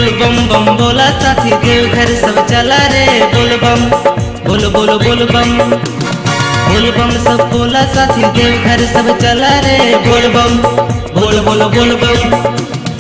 बोल बम बम बोला साथी देव घर सब चला रे बोल बम बोल बोल बोल बम बोल बम सब बोला साथी देव घर सब चला रे बोल बम बोल बोल बोल बम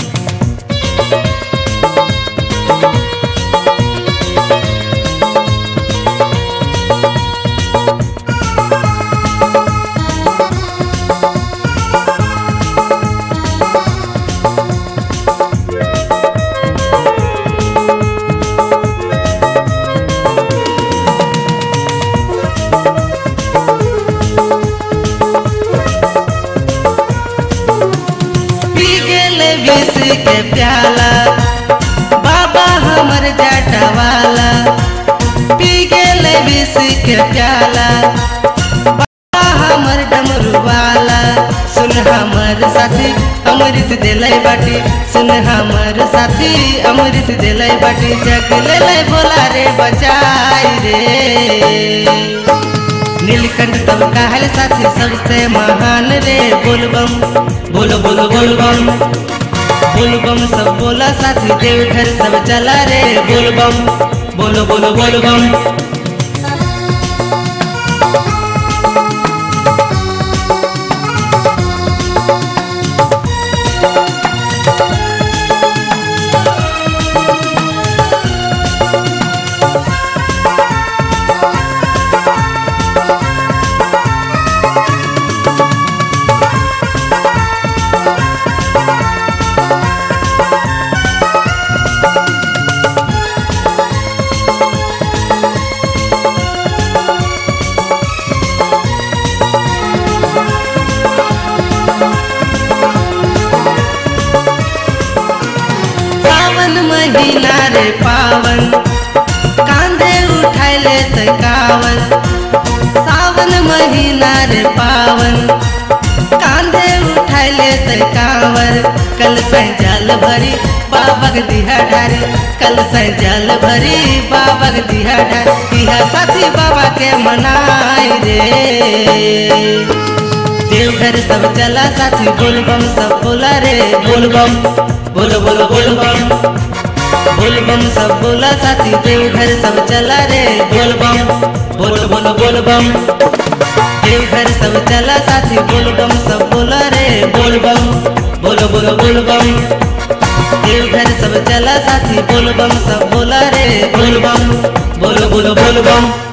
पी गेले विष के प्याला बाबा हमर जाटा वाला पी गेले विष के प्याला बाबा हमर डमरू वाला सुन हमर साथी अमृत दिलै बाटी सुन हमर साथी अमृत दिलै बाटी जग ले बोला रे बचाई रे नीलकंठ तब कहल साथी सबसे महान रे बोलबम बोलो बोलो बोलबम बोलबम सब बोला साथी देवघर सब चला रे बोलबम बोलो बोलो बोलबम सावन महीना रे पावन कांधे उठाइले त कावन सावन महीना रे पावन कांधे उठाइले त कावर कल से जल भरी बाबक दिहा ढारी कल से जल भरी बाबक दिहा ढारी इहा साथी बाबा के मनाई रे देवघर सब चला साथी बोलबम सब बोला रे बोलबम बोलो बोलो बोलबम बोलबम सब बोला साथी देवघर सब चला रे बोलबम बोलो बोलो बोलबम देवघर सब चला साथी बोलबम सब बोला रे बोलबम बोलो बोलो बोलबम देवघर सब चला साथी बोलबम सब बोला रे बोलबम बोलो बोलो बोलबम